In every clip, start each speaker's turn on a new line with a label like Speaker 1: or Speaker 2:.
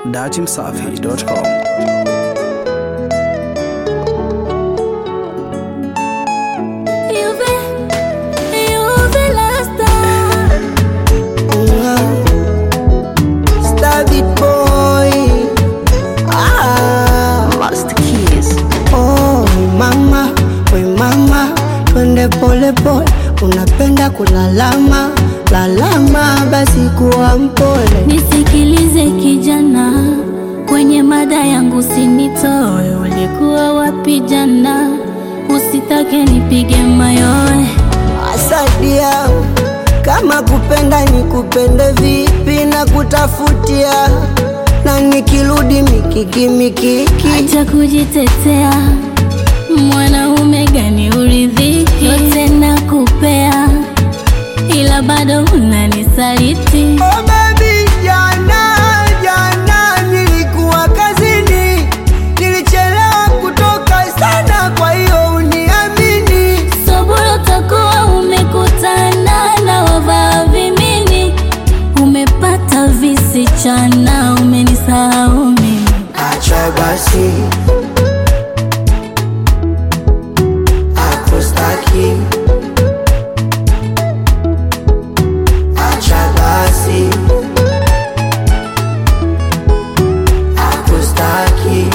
Speaker 1: datimsafi.com.
Speaker 2: Juve, Juve la star.
Speaker 3: Star Beat Boy. Ah.
Speaker 2: Master Keys.
Speaker 3: Oh, mama, we mama, twende pole pole, unapenda kulalama lalama, basi kuwa mpole.
Speaker 2: Nisikilize kijana, kwenye mada yangu sinitoe. Ulikuwa wapi jana? Usitake nipige mayowe.
Speaker 3: Asadia, kama kupenda nikupende vipi na kutafutia, na nikirudi mikiki mikiki,
Speaker 2: Acha kujitetea, mwanaume gani uridhiki? Yote nakupea, ila bado unanisaliti.
Speaker 3: Oh baby, jana jana nilikuwa kazini, nilichelewa kutoka sana, kwa hiyo uniamini.
Speaker 2: Sobolo takuwa umekutana na wavaa vimini, umepata visichana, umenisahau mimi.
Speaker 3: Acha basi, akustaki. Acha basi, akustaki.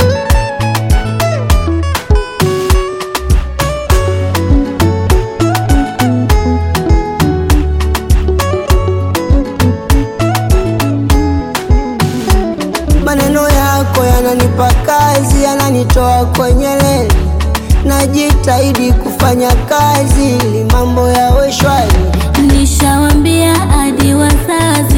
Speaker 3: Maneno yako yananipa kazi, yananitoa kwenye leli. Najitahidi kufanya kazi ili mambo yawe shwari.
Speaker 2: Nishawambia hadi wazazi